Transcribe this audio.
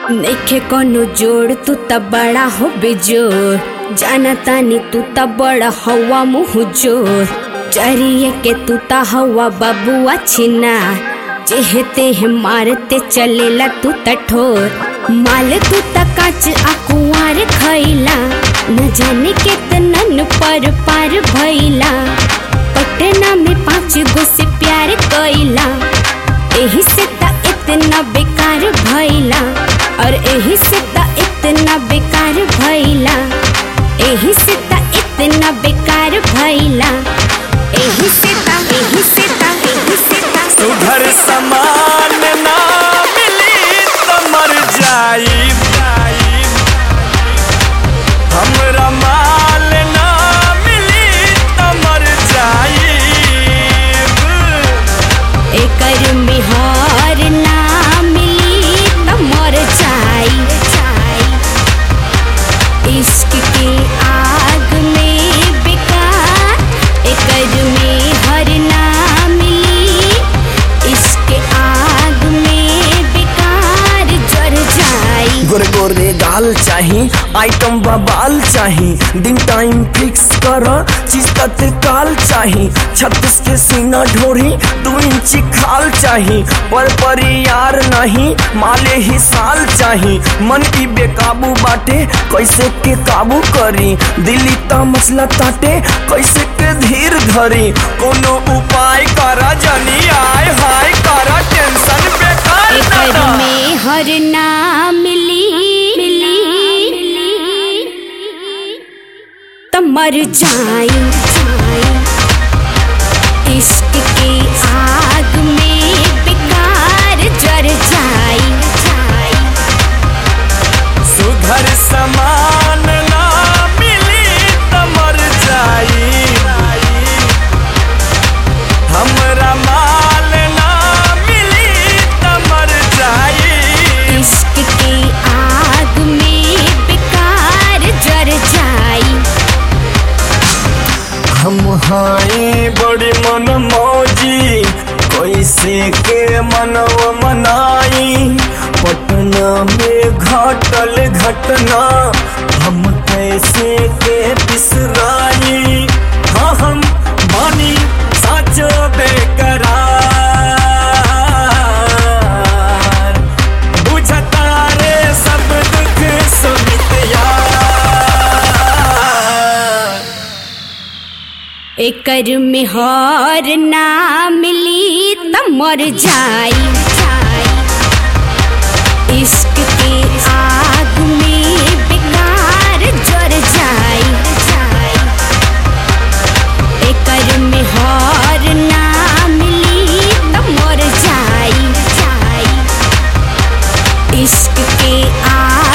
नइखे कोनो जोड़ तू त बड़ा हो बेजोर जाना तानी तू त बड़ा हवा मुँह जोर चरिए के तू त हवा बबुआ छिना जेहते है मारते चलेला तू त ठोर माल तू त काच आ कुंवार खैला न जाने केतनन पर पार भैला पटना में पाँच गो से प्यार कैला एही से त इतना बेकार भैला और एही से त इतना बेकार भैला एही से त इतना बेकार भैला एही से त एही से त एही से त सुधर समान ना मिली तो मर जाई हमरा माल ना मिली तो मर जाई एकर मिहार ना मिली त मर जाई इश्क के आग में बेकार एकर में हर ना मिली इश्क के आग में बेकार जर जाई गोरे गोरे गाल चाही आइटम बबाल चाही दिन टाइम फिक्स कर चीज तत्काल चाही छत्तीस के सीना ढोरी दो इंची खाल चाही पर पर यार नहीं माले ही साल चाही मन की बेकाबू बाटे कैसे के काबू करी दिल्ली ता मसला ताटे कैसे के धीर धरी कोनो उपाय करा जनी आय हाय करा टेंशन बेकार एकर ना में हर ना मिली मिली त मर जाई इश्क के आग में बेकार जर जाई सुधर समान ना मिली तो मर जाई हमरा माल ना मिली तो मर जाई इश्क के आग में बेकार जर जाई हम हाई बड़ी मन मौजी कैसे के मनव मनाई पटना में घटल घटना हम कैसे के बिसराई हाँ हम बानी साचो बेकरार बुझता रे सब दुख सुमित यार एकर में हर ना मिली त मर जाई इश्क के आग में बेकार जर जाई एकर में हर ना मिली त मर जाई इश्क के आग